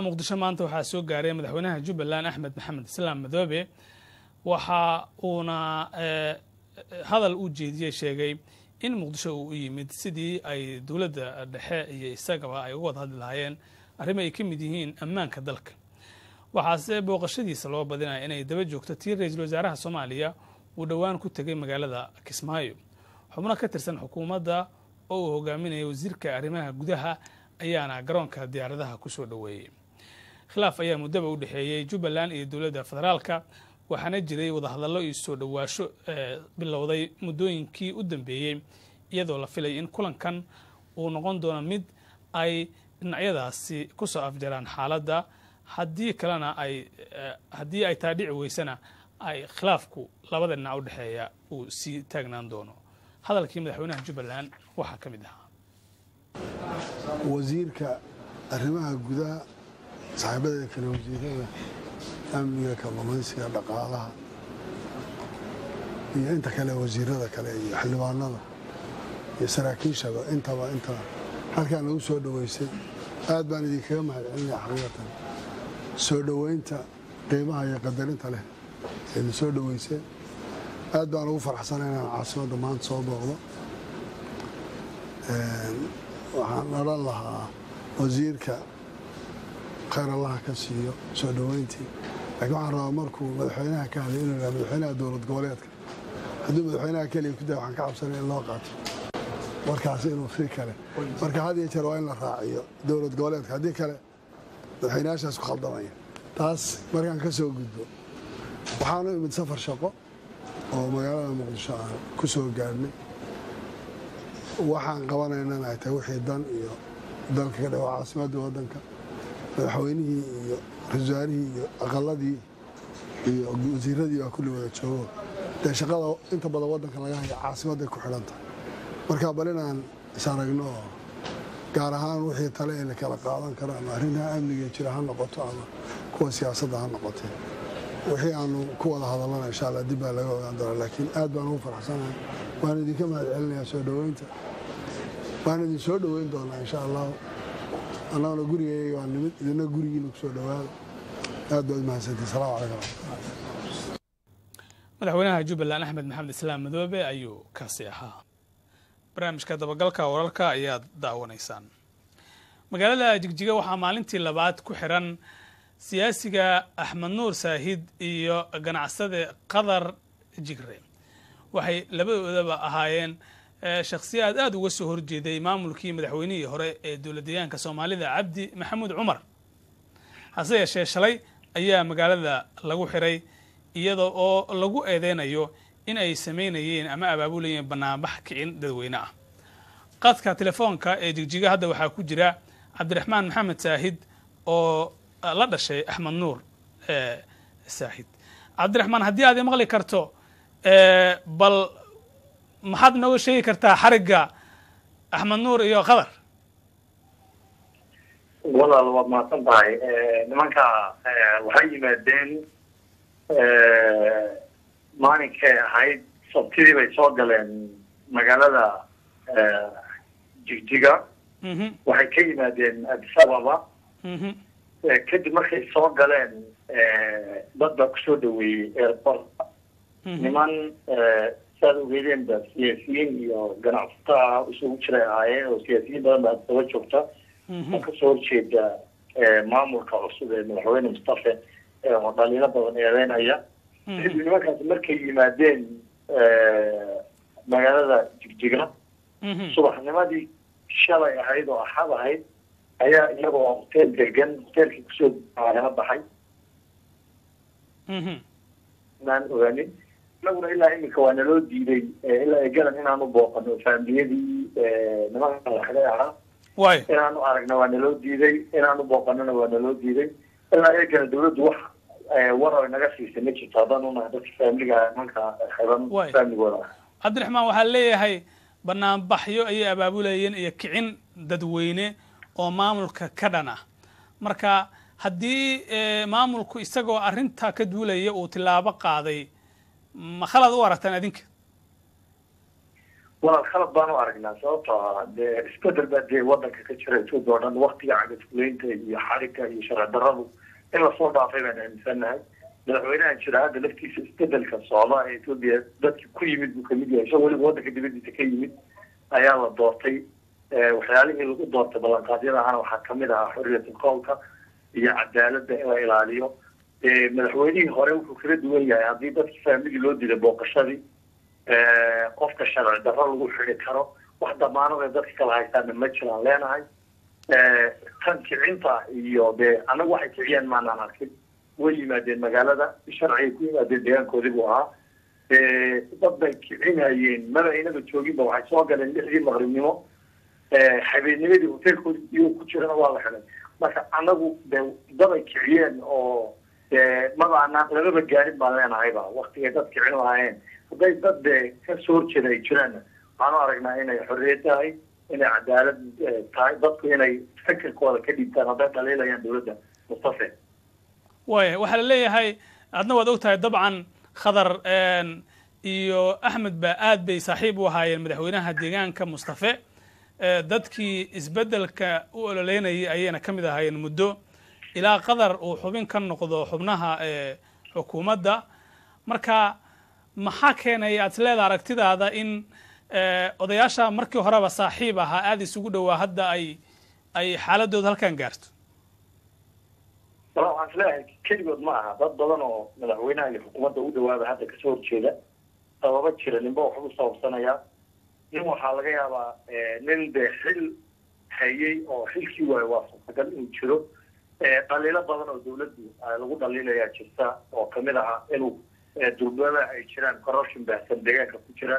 muqdisho maanta waxaa soo gaaray madaxweynaha jubbaland axmed maxamed islaam madoobe waxa uuna hadal u jeediyey sheegay in muqdisho uu u yimid sidii ay dowladda dhexe iyo isagaba ay uga wada hadli lahaayeen arrimo ay ka mid yihiin ammaanka dalka waxaase booqashadiisa loo badinaya inay daba joogto tii ra-iisul wasaaraha soomaaliya uu dhowaan ku tegay magaalada kismaayo xubno ka tirsan xukuumadda oo uu hogaaminaya wasiirka arrimaha gudaha ayaana garoonka diyaaradaha ku soo dhoweeyey khilaaf ayaa muddaba u dhexeeyey jubbaland iyo dowladda federaalka waxaana jiray wadahadallo iyo soo dhowaasho bilowday muddooyinkii u dambeeyey iyadoo la filay in kulankan uu noqon doono mid ay dhinacyadaasi ku soo afjaraan xaaladda haddii kalena ay haddii ay taa dhici weysana ay khilaafku labada dhinac u dhexeeya uu sii taagnaan doono hadalkii madaxweynaha jubbaland waxaa ka mid ahaa wasiirka arrimaha gudaha saaxiibadeeda kale wasiirada amniga kalluumaysiga dhaqaalaha iyo inta kale wasiirada kale iyo xildhibaanada iyo saraakiishaba intaba inta halkaan lagu soo dhoweysay aad baan idinkaga mahad celinaya xaqiiqatan soo dhoweynta qiimaha iyo qadarinta leh ayna soo dhoweyseen aad baan ugu faraxsanay inaan caasimadda maanta soo booqdo waxaan odhan lahaa wasiirka khayr allaha ka siiyo soo dhoweyntii laakiin waxaan rabaa markuu madaxweynaha ka hadlay inuu yahay madaxweynaha dowlad goboleedka hadduu madaxweynaha keliya ku daya waxaan ka cabsanay in loo qaato markaas inuu si kale marka had iyo jeer waa in la raaciyo dowlad goboleedka haddii kale madaxweynayaashaas ku khaldamaya taas markaan ka soo gudbo waxaanu imid safar shaqo oo magaalada muqdisho aan ku soo gaadhnay waxaan qabanaynana ay tahay wixii dan iyo dalka ka dhawa caasimadda waddanka madaxweynihii iyo ra-isul wasaarihii iyo aqaladii iyo wasiiradii baa kulli wada joogo dee shaqada inta badan waddanka laga haya caasimadday ku xidhan tahay marka bal inaan is aragno oo gaar ahaan wixii tale ee la kala qaadan karo ama arrimaha amniga jira ha noqoto ama kuwa siyaasadda ha noqotee wixii aanu ku wada hadallana insha allah dib baa laga ogaan doonaa laakiin aad baan ugu faraxsanahay waan idinka mahad celinayaa soo dhoweynta waan idin soo dhoweyn doonaa insha allahu annaguna gurigayga waa nimid idina gurigiina ku soo dhowaada aad baad mahadsantii salamu calaykum madaxweynaha jubbaland axmed maxamed islaam madoobe ayuu kaasi ahaa barnaamijka dabagalka wararka ayaad daawanaysaan magaalada jigjiga waxaa maalintii labaad ku xiran siyaasiga axmed nuur saahid iyo ganacsade qadar jigre waxay labadoodaba ahaayeen shakhsiyaad aada uga soo horjeeday maamulkii madaxweynihii hore ee dowladdeegaanka soomaalida cabdi maxamuud cumar hase yeeshee shalay ayaa magaalada lagu xiray iyada oo lagu eedeynayo in ay samaynayeen ama abaabulayeen banaanbax kicin dadweyne ah qadka telefoonka ee jigjiga hadda waxaa ku jira cabdiraxmaan maxamed saahid oo la dhashay axmed nuur saahid cabdiraxmaan haddii aad maqli karto bal maxaad nooga sheegi kartaa xarigga axmed nuur iyo qadar walaal waad mahadsan tahay nimanka waxay yimaadeen maalinkay ahayd sabtidii bay soo galeen magaalada jigjiga waxay ka yimaadeen addis ababa kadib markay soo galeen dad baa kusoo dhaweeyey airport niman saad ogeedeen ba siyaasiyiin iyo ganacsataa isugu jiray ahaayeen oo siyaasiyiin badan baa daba joogta oo kasoo horjeeda maamulka cusub ee madaxweyne mustafe oo dhaliilo badan eedeynaya kadib nimankaasi markay yimaadeen magaalada jigjiga subaxnimadii shalay ahayd oo axad ahayd ayaa iyagoo hoteel degan hoteelkii kusoo agala baxay inaan ogaanin inaguna ilaa iminka waa naloo diiday ilaa galan inaanu booqano faamiliyadii nimanka madaxda ahaa inaanu aragna waa naloo diiday inaanu booqanona waa naloo diiday ilaa eegana dawladdu wax war naga siisay ma jirto haddaan unahay dadka faamiliga nimanka xiran faamigooda ah cabdiraxmaan waxaa leeyahay banaanbaxyo ayay abaabulayeen iyo kicin dadweyne oo maamulka ka dhan ah marka haddii maamulku isagoo arrintaa ka duulaya uu tilaabo qaaday ma khalad u aragtaan adinka walaal khalad baan u aragnaa sababtoo ah dee isbedel baa dee wadanka ka jira etoobiya oo dhan waktiga cagafulaynta iyo xarigga iyo sharci darradu in lasoo dhaafay baan aaminsannahay madaxweynahan jira hadda laftiisa isbedelka socda ee etoobiya dadki ku yimid buu kamid yahay isagoo weliba wadanka dibadiisa ka yimid ayaa la doortay waxyaalihii lagu doortay ballanqaadyada ahana waxaa kamid ahaa xorriyatul qowlka iyo cadaaladda in la ilaaliyo madaxweynihii hore wuxuu kala duwan yahay haddii dadkii faamilii loo diiday booqashadii qofka sharci darro lagu xidi karo wax damaanada dadka kala haystaana ma jiraan leenahay tan kicinta iyo dee annagu waxay kiciyeen maanaan arkin way yimaadeen magaalada sharcigay ku yimaadeen deegaankoodii buu ahaa dad bay kicinayeen maba aynaba jooginba waxay soo galeen lixdii maqribnimo habeennimadii hoteelkoodi iyo ku jirana waa la xidhay marka annagu de daday kiciyeen oo maba anaan lamaba gaarin baan leenahayba waktigay dad kicin lahaayeen hadday dad dee ka soo horjeeda ay jiraanna waxaan u aragnaa inay xorriyad tahay inay cadaalad tahay dadku inay fikirkooda ka dhiibtaan hadday dhaliilayaan dowladda mustafe waaya waxaa la leeyahay adna waad og tahay dabcan khadar iyo axmed ba aad bay saaxiib u ahaayeen madaxweynaha deegaanka mustafe dadkii isbeddelka u ololeynayay ayayna ka mid ahaayeen muddo ilaa qadar uu xubin ka noqdo xubnaha xukuumadda marka maxaa keenay aad isleeda aragtidaada in odayaasha markii horeba saaxiib ahaa aada isugu dhowaa hadda ay ay xaaladooda halkan gaarto wala waxaan isleeyahay keligood ma aha dad badan oo madaxweynaha iyo xukuumadda u dhawaaba hadda kasoo horjeeda sababa jira ninba waxbu sababsanayaa nin waxaa laga yaabaa nin dee xil hayay oo xilkii waayo waa suurtagal inuu jiro dhaliilo badan oo dawladdu lagu dhaliilayaa jirta oo kamid ahaa inuu durbada ay jiraan corruption baahsan deegaanka ku jira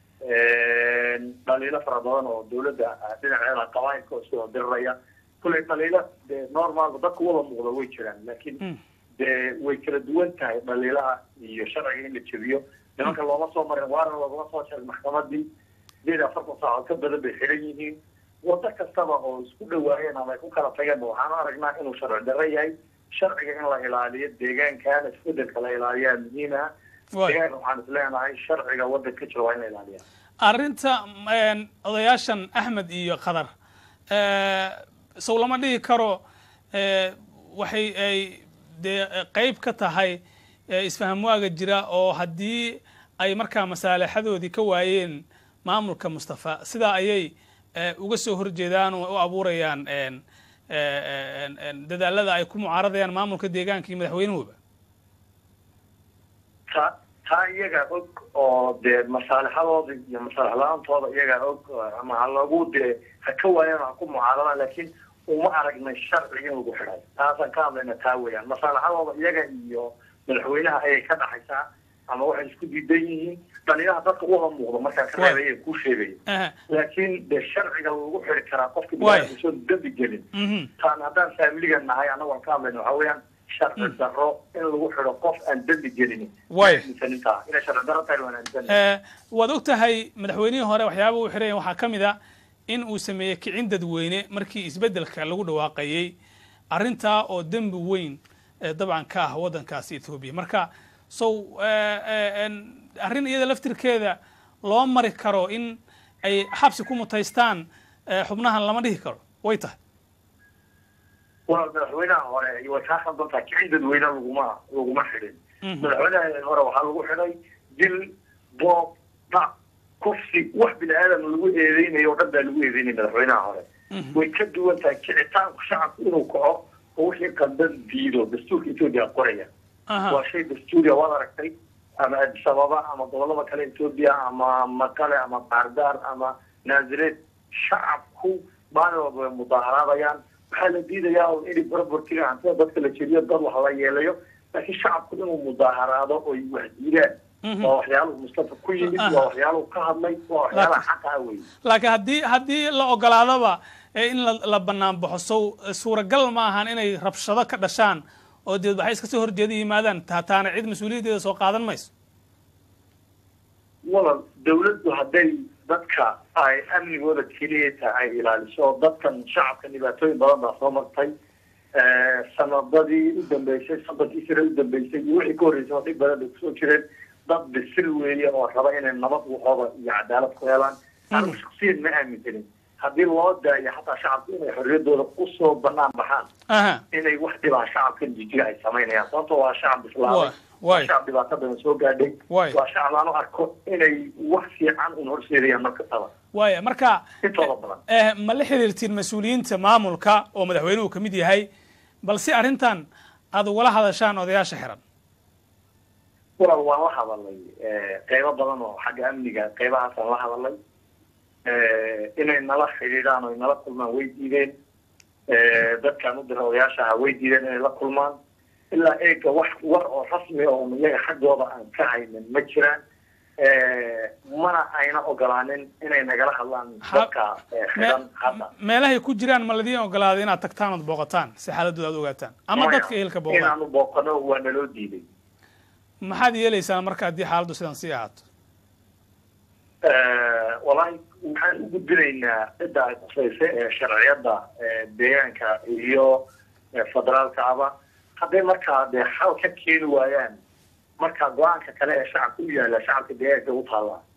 dhaliilo fara badan oo dawladda dhinaceeda qabaayilka oo isku hodiraraya kulley dhaliilo dee normalba dadka wada muuqda way jiraan laakiin dee way kala duwan tahay dhaliilaha iyo sharciga in la jebiyo nimanka looma soo marin waarna loogama soo jarin maxkamadii sideed afartan saacood ka badan bay xiran yihiin wado kastaba oo isku dhawaayeen ama ay ku kala tageenba waxaan u aragnaa inuu sharci darro yahay sharciga in la ilaaliyo deegaankaana isbedelka la ilaaliyaa muhiim ah deegaanka waxaan is leenahay sharciga waddanka ka jira waa in la ilaaliya arrinta odayaashan axmed iyo khadar sow lama dhihi karo waxay ay dee qeyb ka tahay isfahamwaaga jira oo haddii ay markaa masaalixadoodii ka waayeen maamulka mustafa sidaa ayay uga soo horjeedaan oo u abuurayaan dadaalada ay ku mucaaradayaan maamulka deegaanka iyo madaxweynuhuba ta taa iyagaa og oo dee masaalixadooda iyo masaalix la-aantooda iyagaa og ama ha lagu dee ha ka waayaan ha ku mucaaradaan laakiin uma aragnay sharciga in lagu xidhay taasaan ka hadlayna taa weeyaan masaalixadooda iyaga iyo madaxweynaha ayay ka dhaxaysaa ama waxay isku diidan yihiin dhaliyaha dadka uha muuqda markaa ka reebaya kuu sheegaya laakiin dee sharciga lagu xiri karaa qofka bilaasoo dambi gelin taan haddaan faamiliga nahay annagoon ka hadlayna waxaa weeyaan sharci darro in lagu xidho qof aan dembi gelin aaminsanintaa inay sharci darro tahay waan aaminsan waad og tahay madaxweynihii hore waxyaaba uu xiraya waxaa ka mid a in uu sameeyey kicin dadweyne markii isbeddelka lagu dhawaaqayey arrintaa oo dembi weyn dabcan ka ah waddankaasi ethoobiya marka sow arrin iyada laftirkeeda loo mari karo in ay xabsi ku mutaystaan xubnahan lama dhihi karo way tahay walaal madaxweynaha hore way kaa khaldan tahay kicin dadweyne laguma laguma xidhin madaxweynaha hore waxaa lagu xidhay dil boob dhac kufsi wax bini aadam lagu eedeynayo o dhan baa lagu eedeynaya madaxweynaha hore way ka duwan tahay kicitaanku shacabku inuu kaco oo wixii qaldan diido dastuurka etoobiya qoraya waa shay dastuuriya waad aragtay ama addis ababa ama gobolada kale etoobiya ama makale ama baardaar ama naazireed shacabku maalin walba way mudaaharaadayaan waxaa la diidayaa un inay barbartiga hantida dadka la jeriyo dad wax la yeelayo laakiin shacabku inuu mudaaharaado oy wax diidaan waa waxyaaluhu mustafa ku yimid waa waxyaaluhu ka hadlay waa waxyaalaha xaqa ah wey laakiin haddii haddii la ogolaadaba in la banaan baxo sow suuragal ma ahan inay rabshado ka dhashaan oo deed waxay iska soo horjeeda yimaadaan taataana cid mas-uuliyaddeeda soo qaadan mayso walal dawladdu hadday dadka ay amnigooda keliyata ay ilaaliso oo dadkan shacabka dhibaatooyin badan baa soo martay sanadadii u dambeysay soddonkii sire u dambeysay iyo wixii ka horreysay oo dhib badan bay kusoo jireen dad bisil weeye oo raba inay nabad waxooda iyo cadaalad ku helaan anigu shaksiyan ma aaminsanin haddii loo daayo xataa shacabku inay xorriyadooda usoo banaan baxaan aha inay wax dhibaa shacabkan jijiga ay samaynayaan sababto waa shacab Waay, islaamay waay. waa shacab dhibaato badan soo gaadhay Waay. waa shacab aan u arko inay wax fiican un horseedayaan mar kastaba waaya marka intooda badan eh, ma la xiriirtiin mas-uuliyiinta maamulka oo madaxweynuhu ka mid yahay balse arrintan aad ugala hadashaan odayaasha xiran walaal waan la hadalay qeybo badan oo xagga amniga qeybahaasaan la hadalay inay nala xidhiidhaan o nala kulmaan way diideen dadkaan u dira odayaasha aha way diideen inay la kulmaan ilaa eega wax war oo rasmi oo iyaga xaggooda aan ka haynin ma jiraan mana ayna ogolaanin inay nagala hadlaan Ha- dadka eh, xidhan hadda meelahay ku jiraan ma ladiin ogolaaday inaad tagtaan ood booqataan si xaaladooda aad ogaataan ama Maya, dadka ehelka booqdaan inaanu booqano waa naloo diiday maxaad yeelaysaan marka haddii xaaladdu sidan sii ahaato walahi waxaan u gudbinaynaa cidda ay khusaysa ee sharciyadda ee deegaanka iyo ee federaalka aba hadday markaa dee xal ka keeni waayaan markaa go-aanka kale ee shacabka u yaala shacabka deegaanka u taallaa